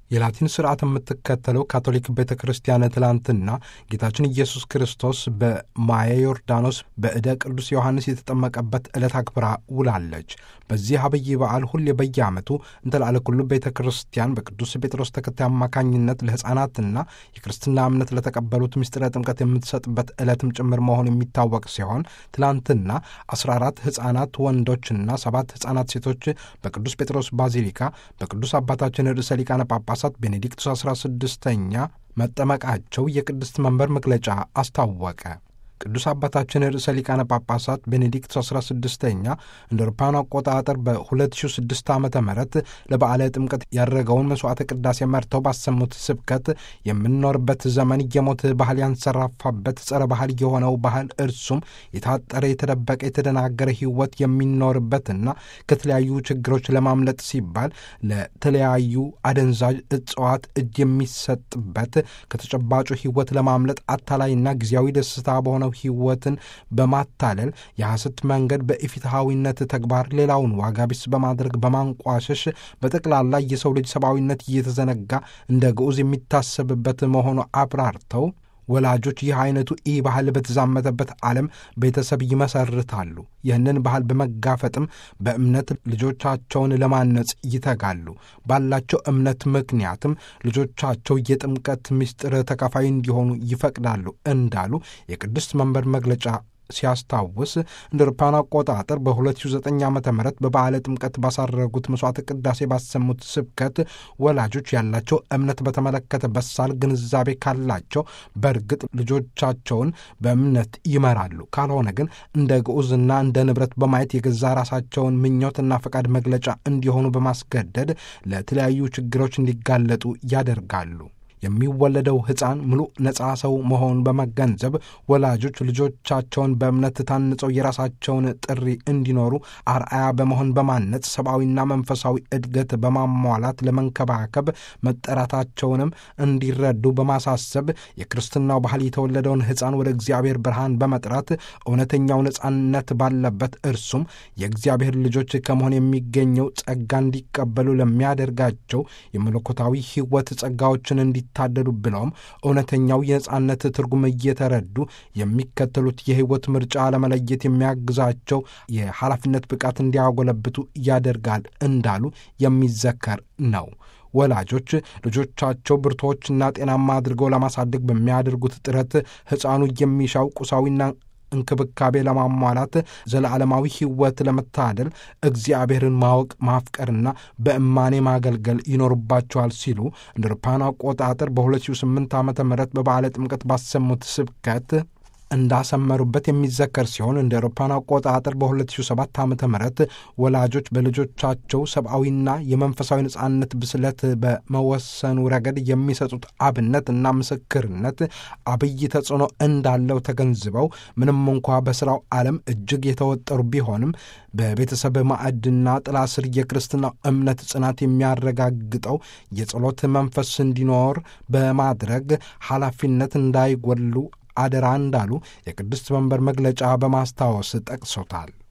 የላቲን ስርዓት የምትከተለው ካቶሊክ ቤተ ክርስቲያን ትላንትና ጌታችን ኢየሱስ ክርስቶስ በማየ ዮርዳኖስ በዕደ ቅዱስ ዮሐንስ የተጠመቀበት ዕለት አክብራ ውላለች። በዚህ አብይ በዓል ሁሌ በየዓመቱ እንተላለ ኩሉ ቤተ ክርስቲያን በቅዱስ ጴጥሮስ ተከታይ አማካኝነት ለሕፃናትና የክርስትና እምነት ለተቀበሉት ምስጢረ ጥምቀት የምትሰጥበት ዕለትም ጭምር መሆኑ የሚታወቅ ሲሆን ትላንትና 14 ሕፃናት ወንዶችና ሰባት ሕፃናት ሴቶች በቅዱስ ጴጥሮስ ባዚሊካ በቅዱስ አባታችን ርዕሰ ሊቃነ ጳጳሳት ቤኔዲክቱስ 16ኛ መጠመቃቸው የቅድስት መንበር መግለጫ አስታወቀ። ቅዱስ አባታችን ርዕሰ ሊቃነ ጳጳሳት ቤኔዲክት 16ኛ እንደ አውሮፓውያን አቆጣጠር በ2006 ዓ ም ለበዓለ ጥምቀት ያደረገውን መሥዋዕተ ቅዳሴ መርተው ባሰሙት ስብከት የምንኖርበት ዘመን የሞት ባህል ያንሰራፋበት ጸረ ባህል የሆነው ባህል እርሱም የታጠረ የተደበቀ የተደናገረ ሕይወት የሚኖርበትና ከተለያዩ ችግሮች ለማምለጥ ሲባል ለተለያዩ አደንዛዥ እጽዋት እጅ የሚሰጥበት ከተጨባጩ ሕይወት ለማምለጥ አታላይና ጊዜያዊ ደስታ በሆነ ሕይወትን በማታለል የሐሰት መንገድ በኢፍትሐዊነት ተግባር ሌላውን ዋጋ ቢስ በማድረግ በማንቋሸሽ በጠቅላላ የሰው ልጅ ሰብአዊነት እየተዘነጋ እንደ ግዑዝ የሚታሰብበት መሆኑ አብራርተው ወላጆች ይህ አይነቱ ኢ ባህል በተዛመተበት ዓለም ቤተሰብ ይመሰርታሉ። ይህንን ባህል በመጋፈጥም በእምነት ልጆቻቸውን ለማነጽ ይተጋሉ። ባላቸው እምነት ምክንያትም ልጆቻቸው የጥምቀት ምስጢር ተካፋይ እንዲሆኑ ይፈቅዳሉ እንዳሉ የቅድስት መንበር መግለጫ ሲያስታውስ እንደ አውሮፓውያን አቆጣጠር በ2009 ዓ ም በበዓለ ጥምቀት ባሳረጉት መሥዋዕተ ቅዳሴ ባሰሙት ስብከት ወላጆች ያላቸው እምነት በተመለከተ በሳል ግንዛቤ ካላቸው በእርግጥ ልጆቻቸውን በእምነት ይመራሉ። ካልሆነ ግን እንደ ግዑዝና እንደ ንብረት በማየት የገዛ ራሳቸውን ምኞትና ፈቃድ መግለጫ እንዲሆኑ በማስገደድ ለተለያዩ ችግሮች እንዲጋለጡ ያደርጋሉ። የሚወለደው ሕፃን ሙሉ ነፃ ሰው መሆኑን በመገንዘብ ወላጆች ልጆቻቸውን በእምነት ታንጸው የራሳቸውን ጥሪ እንዲኖሩ አርአያ በመሆን በማነጽ ሰብአዊና መንፈሳዊ እድገት በማሟላት ለመንከባከብ መጠራታቸውንም እንዲረዱ በማሳሰብ የክርስትናው ባህል የተወለደውን ሕፃን ወደ እግዚአብሔር ብርሃን በመጥራት እውነተኛው ነፃነት ባለበት እርሱም የእግዚአብሔር ልጆች ከመሆን የሚገኘው ጸጋ እንዲቀበሉ ለሚያደርጋቸው የመለኮታዊ ሕይወት ጸጋዎችን እንዲ ታደሉ ብለውም እውነተኛው የነጻነት ትርጉም እየተረዱ የሚከተሉት የሕይወት ምርጫ ለመለየት የሚያግዛቸው የኃላፊነት ብቃት እንዲያጎለብቱ ያደርጋል እንዳሉ የሚዘከር ነው። ወላጆች ልጆቻቸው ብርቶችና ጤናማ አድርገው ለማሳደግ በሚያደርጉት ጥረት ሕፃኑ የሚሻው ቁሳዊና እንክብካቤ ለማሟላት ዘለዓለማዊ ሕይወት ለመታደል እግዚአብሔርን ማወቅ ማፍቀርና በእማኔ ማገልገል ይኖርባቸዋል ሲሉ እንደ አውሮፓውያን አቆጣጠር በ2008 ዓ ም በበዓለ ጥምቀት ባሰሙት ስብከት እንዳሰመሩበት የሚዘከር ሲሆን እንደ አውሮፓውያን አቆጣጠር በ2007 ዓ ም ወላጆች በልጆቻቸው ሰብአዊና የመንፈሳዊ ነጻነት ብስለት በመወሰኑ ረገድ የሚሰጡት አብነት እና ምስክርነት አብይ ተጽዕኖ እንዳለው ተገንዝበው ምንም እንኳ በሥራው ዓለም እጅግ የተወጠሩ ቢሆንም በቤተሰብ ማዕድና ጥላ ስር የክርስትና እምነት ጽናት የሚያረጋግጠው የጸሎት መንፈስ እንዲኖር በማድረግ ኃላፊነት እንዳይጎሉ አደራ እንዳሉ የቅድስት መንበር መግለጫ በማስታወስ ጠቅሶታል።